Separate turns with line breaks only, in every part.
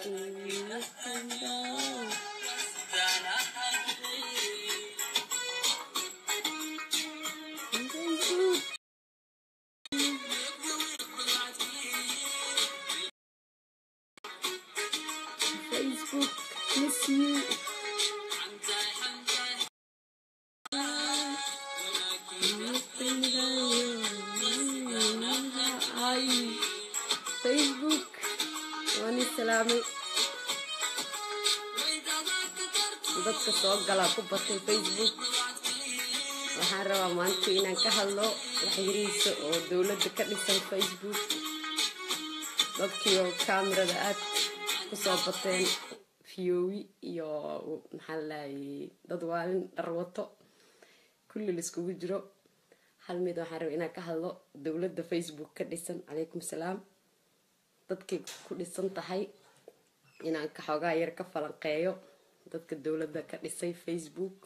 Facebook, miss you. Ay, Facebook, waan i salaamay dadka soo galaa ku batay facebook waxaan rabaa maanta inaan ka hadlo waxyarihiisa oo dowladda ka dhisan facebook dadkii oo kamerada aad kusoo bateen fiyowi iyo maxaa laayay dad waalin dharwato kulli laiskugu jiro hal mid waxaan rabaa inaan ka hadlo dowladda facebook ka dhisan calaykum salaam dadkay ku dhisan tahay inaan ka xoogaa yar ka falanqeeyo dadka dowladda ka dhisay facebook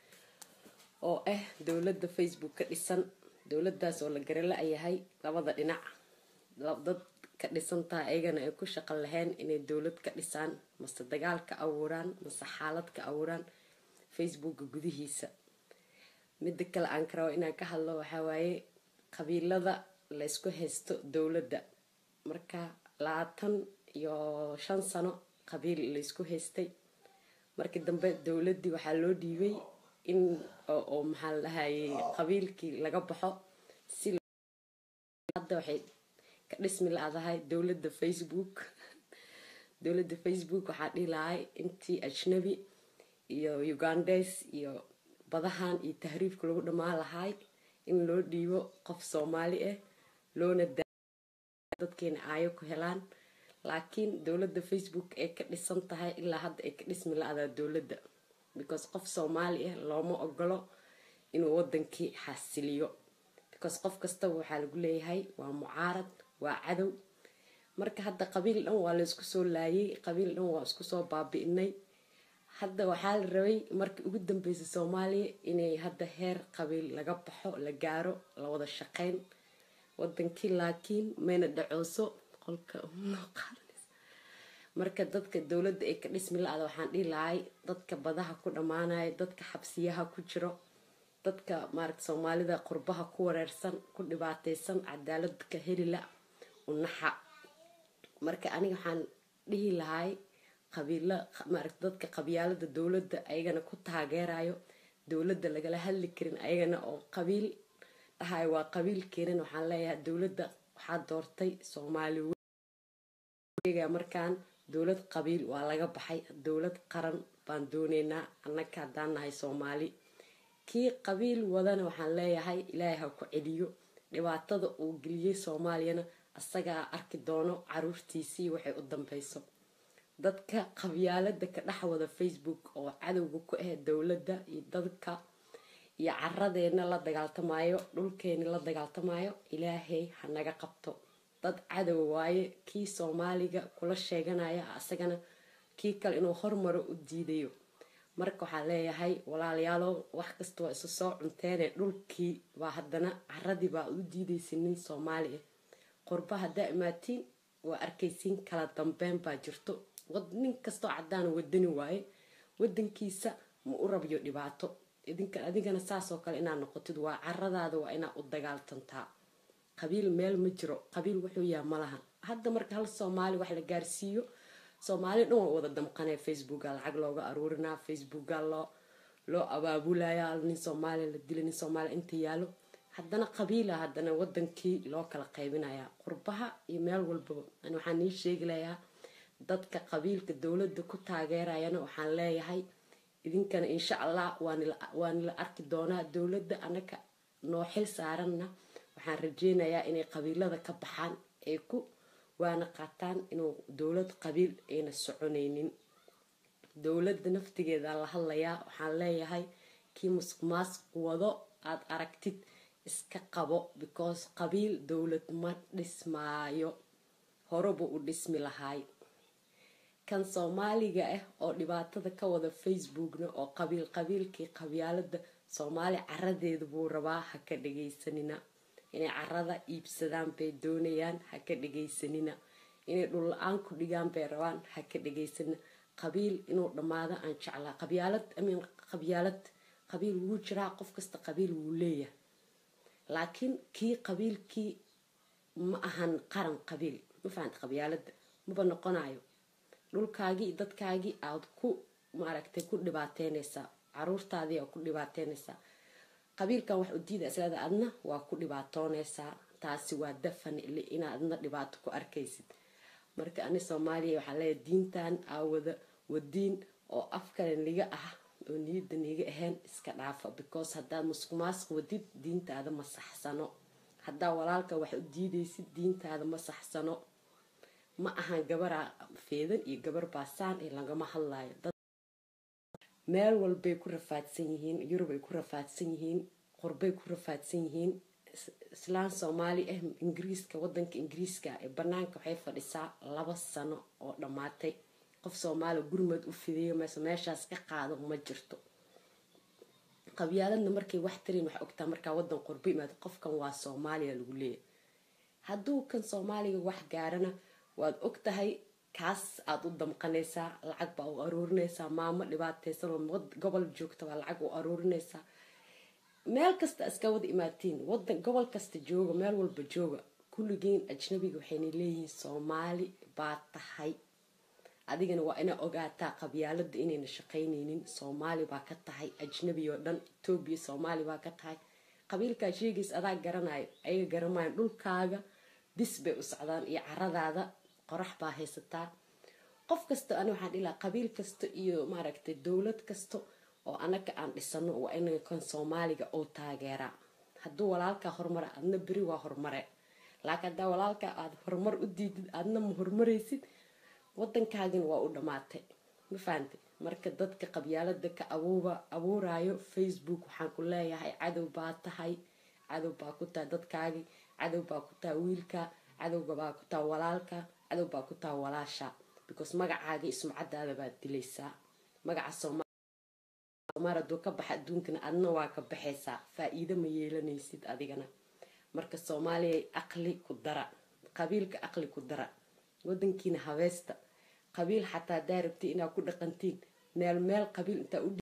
oo ah dowladda facebook ka dhisan dowladdaas oo la garala yahay labada dhinac dad ka dhisan tahay ayagana ay ku shaqo lahayn inay dowlad ka dhisaan mase dagaal ka abuuraan mase xaalad ka abuuraan facebooka gudihiisa midda kale aan ka rabo inaan ka hadlo waxaa waaye qabiilada laysku haysto dowladda marka labaatan iyo shan sano qabiil laysku haystay markii dambe dowladdii waxaa loo dhiibay in oo maxaa la dhahayay qabiilkii laga baxo si hadda waxay ka dhismi la-dahay dowladda facebook dowladda facebook waxaa dhihi lahay intii ajnabi iyo ugandes iyo badahan iyo tahriifka lagu dhammaan lahay in loo dhiibo qof soomaali ah loona dadkeena aayo ku helaan laakiin dowladda facebook ay ka dhisan tahay ilaa hadda ay ka dhismi la-daa dowladda because qof soomaali ah looma ogolo inuu wadankii xasiliyo because qof kastaba waxaa lagu leeyahay waa mucaarad waa cadow marka hadda qabiil dhan waa laysku soo laayay qabiil dhan waa isku soo baabi'inay hadda waxaa la rabay markii ugu dambeysay soomaaliya inay hadda heer qabiil laga baxo la gaaro la wada shaqeyn wadankii laakiin mayna dhacooso qolka marka dadka dowladda ay ka dhismi la-da waxaan dhihi lahay dadka badaha ku dhammaanaya dadka xabsiyaha ku jiro dadka maarata soomaalida qurbaha ku wareersan ku dhibaateysan cadaalad ka helila unaxa marka aniga waxaan dhihi lahay qabiila maarata dadka qabyaalada dowladda ayagana ku taageerayo dowladda lagala hadli karin ayagana oo qabiil dhahay waa qabiil keenan waxaan leeyahay dowladda waxaa doortay soomaali markaan dowlad qabiil waa laga baxay dowlad qaran baan dooneynaa annaka haddaan nahay soomaali kii qabiil wadana waxaan leeyahay ilaahay ha ku celiyo dhibaatada uu geliyey soomaaliyana asagaa arki doono caruurtiisii waxay u dambeyso dadka qabyaalada ka dhex wada facebook oo cadowga ku ah dowladda iyo dadka iyo caradeena la dagaaltamayo dhulkeeni la dagaaltamayo ilaahay ha naga qabto dad cadow waaye kii soomaaliga kula sheeganaya asagana kii kale inuu hormaro u diidayo marka waxaa leeyahay walaalayaalo wax kasta waa isu soo cunteene dhulkii baa haddana caradii baa u diidaysa nin soomaali ah qurba haddaa imaatiin waa arkaysiin kala dambeyn baa jirto nin kastoo cadaan wadani waaye wadankiisa ma u rabyo dhibaato adigana saasoo kale inaad noqotid waa caradaada waa inaad u dagaaltantaa qabiil meel ma jiro qabiil wuxuu yaha malahan hadda marka hal soomaali wax la gaarsiiyo soomaali dhan waa wada damqanee facebooka lacag looga aruurinaa facebooka loo loo abaabulaya nin soomaaliya la dila nin soomaaliya inta yaalo haddana qabiila haddana wadankii loo kala qaybinaya qurbaha iyo meel walbaba ani waxaan nii sheegi layaa dadka qabiilka dowladda ku taageerayana waxaan leeyahay idinkana insha allah waa nila arki doonaa dowladda anaka noo xil saaranna waxaan rajeynayaa inay qabiilada ka baxaan ay ku waana qaataan inuu dowlad qabiil ayna soconaynin dowladda naftigeeda la hadlayaa waxaan leeyahay kii musuq maasuq wado aada aragtid iska qabo because qabiil dowlad ma dhismaayo horeba u dhismi lahaay kan soomaaliga ah oo dhibaatada ka wada facebookna oo qabiil qabiilkii qabyaalada soomaali caradeeda buu rabaa ha ka dhagaysanina inay carada iibsadaan bay doonayaan ha ka dhagaysanina inay dhul la-aan ku dhigaan bay rabaan ha ka dhegaysana qabiil inuu dhammaado aan jeclaa qabyaalad amin qabyaalad qabiil wuu jiraa qof kasta qabiil wuu leeyahay laakiin kii qabiilkii ma ahan qaran qabiil ma fahanta qabyaalada maba noqonayo dhulkaagii dadkaagii aad ku maaragtay ku dhibaateynaysaa caruurtaadii aa ku dhibaateynaysaa qabiilkan wax u diida islada adna waa ku dhibaatoonaysaa taasi waa dafan ili inaad adna dhibaato ku arkaysid marka ani soomaaliya waxaa leeyahay diintan aawada wadiin oo afkale niga ah oo niyada niga ahayn iska dhaafa because haddaad muskumaasq wadid diintaada ma saxsano haddaa walaalka wax u diidaysid diintaada ma saxsano ma ahan gabaraa feedan iyo gabar baasaan ee lagama hadlayo meel walbay ku rafaadsan yihiin yurubay ku rafaadsan yihiin qurbay ku rafaadsan yihiin islaan soomaali ah ingiriiska wadanka ingiriiska ee banaanka waxay fadhisaa laba sano oo dhammaatay qof soomaali gurmad u fidiyo meese meeshaas ka qaado ma jirto qabyaaladna markay wax tarin waxaa ogtaa markaa wadan qurbo imaado qofkan waa soomaaliya lagu leeyahy hadduu kan soomaaliga wax gaarana waad og tahay kaas aada u damqanaysaa lacag baa u aruurinaysaa maamo dhibaateysan oo gobol joogta baa lacag u aruurinaysaa meel kasta iska wada imaatiin wadan gobol kasta jooga meel walba jooga kulligiin ajnabiga waxayna leeyihiin soomaali baa tahay adigana waa inaa ogaataa qabyaalada inayna shaqaynaynin soomaali baa ka tahay ajnabi oo dhan etoobiya soomaali baa ka tahay qabiilkaa sheegays adaa garanayo ayaga garamayan dhulkaaga bis bay u socdaan iyo caradaada qorax baa haysataa qof kasta ani waxaan dhilaa qabiil kasta iyo maaragtay dowlad kasta oo anaga aan dhisano waa inaga kan soomaaliga oo taageeraa hadduu walaalkaa horumara adna beri waa horumare laakiin haddaa walaalkaa aada horumar u diidid aadna ma horumaraysid wadankaagina waa u dhammaatay ma fahantay marka dadka qabyaalada ka abuuba abuurayo facebook waxaan ku leeyahay cadow baa tahay cadow baa ku tahay dadkaagii cadow baa ku tahay wiilka cadowga baa ku tahay walaalka cadow baa ku tahay walaasha because magacaaga ismacadaada baad dilaysaa magaca soomaal haduu ka baxa adduunkana adna waa ka baxaysaa faa-iido ma yeelanaysid adigana marka soomaaliya aqli ku dara qabiilka aqli ku dara wadankiina habeesta qabiil xataa hadaa rabti inaad ku dhaqantiin meel meel qabiil intaa u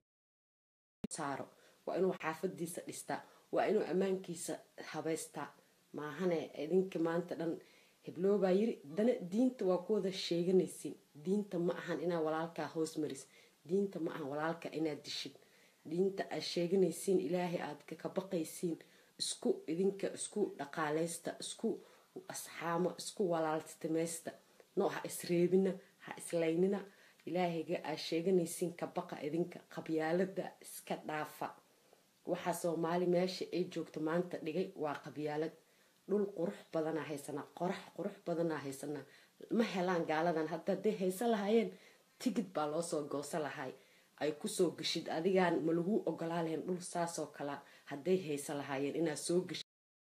saaro waa inuu xaafadiisa dhistaa waa inuu ammaankiisa habeystaa maahane idinka maanta dhan hebloobaa yiri dana diinta waa ku wada sheeganaysiin diinta ma ahan inaa walaalkaa hoos maris diinta ma ahan walaalka inaad dishid diinta aad sheeganaysiin ilaahay aad ka baqaysiin isku idinka isku dhaqaaleysta isku asxaamo isku walaaltimaysta no ha isreebina ha islaynina ilaahayga aad sheeganaysiin ka baqa idinka qabyaalada iska dhaafa waxaa soomaali meesha ay joogto maanta dhigay waa qabyaalad dhul qurux badanaa haysanaa qorax qurux badanaa haysanaa ma helaan gaaladan hadda hadday haysan lahaayeen tigid baa loosoo goosa lahay ay kusoo geshid adigaan ma lagu ogolaa lahayn dhul saasoo kalea hadday haysan lahaayeen inaad soo geshid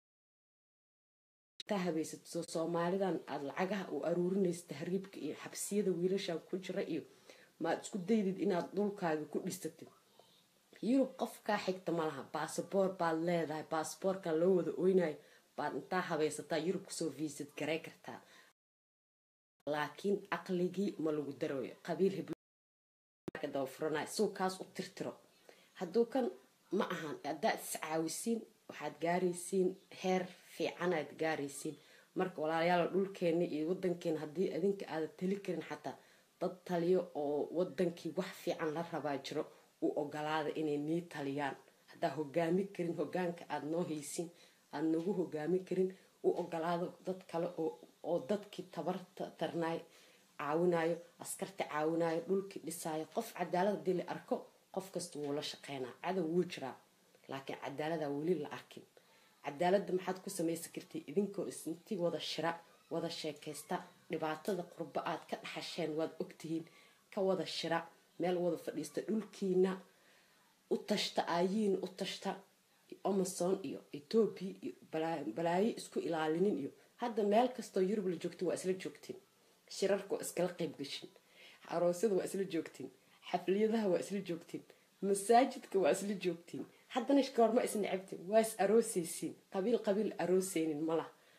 taa habaysato soomaalidan aada lacagaha u aruurinaysa tahriibka iyo xabsiyada wiilashan ku jira iyo maad isku daydid inaad dhulkaaga ku dhisatid yurub qof kaa xigta ma laha basaboor baad leedahay baasaboorkan loo wada oynayo baad intaa habaysataa yurub kusoo viisad garay kartaa laakiin caqligii ma lagu darooyo qabiil hebdabafuranayo suu kaas u tirtiro hadduu kan ma ahan haddaad iscaawisiin waxaad gaaraysiin heer fiicanaad gaaraysiin marka walaalayaal dhulkeena iyo wadankeena haddii adinka aada tali karin xataa dad taliyo oo wadankii wax fiican la rabaa jiro u ogolaada inay nii taliyaan haddaa hogaami karin hogaanka aada noo haysiin aada nagu hogaami karin u ogolaado dad kale oo dadkii tabarta tarnaay caawinayo askarta caawinayo dhulkii dhisaayo qof cadaalad hadii la arko qof kasta wuu la shaqeynaa cadow wuu jiraa laakiin cadaalada weli la arkin cadaalada maxaad ku samaysan kartay idinkoo isintii wada shira wada sheekaysta dhibaatada qurbo aad ka dhaxasheen waad ogtihiin ka wada shira meel wada fadhiista dhulkiina u tashta aayiin u tashta amazon iyo etoobiya iyo balaayo isku ilaalinin iyo hadda meel kastoo yurub la joogtin waa isla joogtiin shirarka waa iskala qayb gashin aroosyada waa isla joogtiin xafliyadaha waa isla joogtiin masaajidka waa isla joogtiin haddana goorma isnacabtin waa is aroosaysiin qabiil qabiil arooseynin malah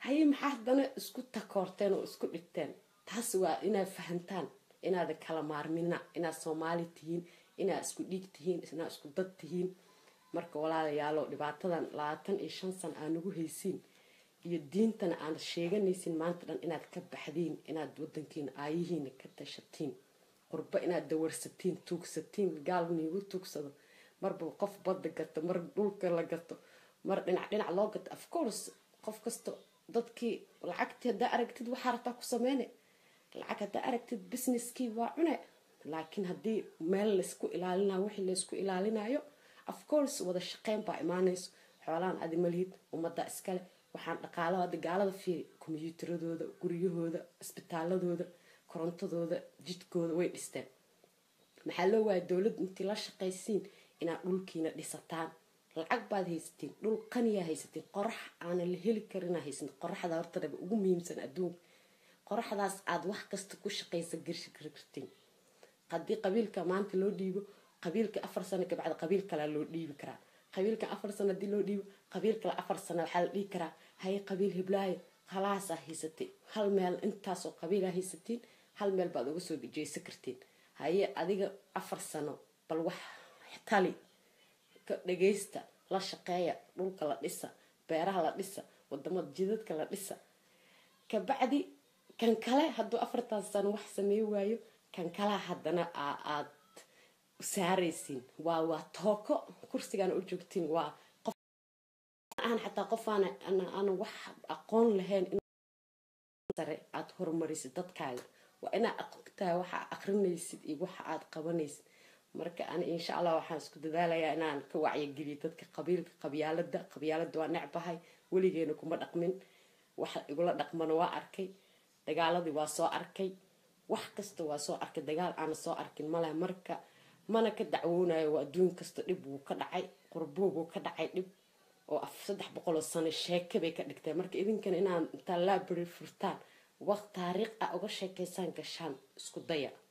haye maxaa haddana isku takoorteen oo isku dhigteen taas waa inaad fahantaan inaada kala maarmina inaad soomaali tihiin inaad isku dhiig tihiin inaad isku dad tihiin marka walaalayaalo dhibaatadan labaatan iyo shan san aa nagu haysiin iyo diintana aan sheeganaysin maanta dhan inaad ka baxdiin inaad wadankiina aayihiina ka tashatiin qurbo inaad dawarsatiin tuugsatiin gaal niigu tuugsado marba qof badda gato mar dhulka la gato mar dhinac dhinac loo gato of course qof kasta dadkii lacagtii haddaa aragtid waxaa rabtaa ku sameyne lacag haddaa aragtid businesskii waa cune laakiin haddii meel laysku ilaalinayo wixii laysku ilaalinayo of course wada shaqeyn baa imaanayso xoolahan adi malihid ummadda iskale waxaan dhaqaalo hadda gaalada fiiri kombiyuutaradooda guryahooda isbitaaladooda korontadooda jidkooda way dhisteen maxaa loo waaya dowladda intii la shaqaysiin inaad dhulkiina dhisataan lacag baad haysatiin dhul qaniyaa haysatiin qorax aanan la heli karinaa haysatin qoraxda hortadhaba ugu muhiimsan adduunka qoraxdaas aad wax kasta ku shaqaysa garshi kartiin haddii qabiilka maanta loo dhiibo qabiilka afar sano kabacdi qabiil kalea loo dhiibi karaa qabiilka afar sano hadii loo dhiibo qabiil kale afar sano waxaa la dhihi karaa haye qabiil hiblaayo halaasaa haysatay hal meel intaasoo qabiilaa haysatiin hal meel baad uga soo jeesa kartiin haye adiga afar sano bal wax tali ka dhagaysta la shaqeeya dhulka la dhisa beeraha la dhisa wadamada jidadka la dhisa kabacdi kan kale hadduu afartaas sano wax sameey waayo kan kalea haddana aad saaraysiin waa waa tooko kursigaana u joogtiin waa qof aan xataa qof aan aan wax aqoon lahayn sare aada horumarisid dadkaaga waa inaad aqtahay waxa aqrinaysid iyo waxa aad qabanaysid marka ani insha allah waxaan isku dadaalayaa inaan ka wacyageliyo dadka qabiilka qabyaalada qabyaalada waa necbahay weligeena kuma dhaqmin waxa igula dhaqmana waa arkay dagaaladii waa soo arkay wax kasta waa soo arkay dagaal aana soo arkin maleh marka mana ka dacwoonayo waa adduun kasta dhib wuu ka dhacay qurbuubuu ka dhacay dhib oo af saddex boqoloo sano sheeke bay ka dhigteen marka idinkana inaan intaa laabari furtaan waqt taariikh ah uga sheekaysaan gashaan isku daya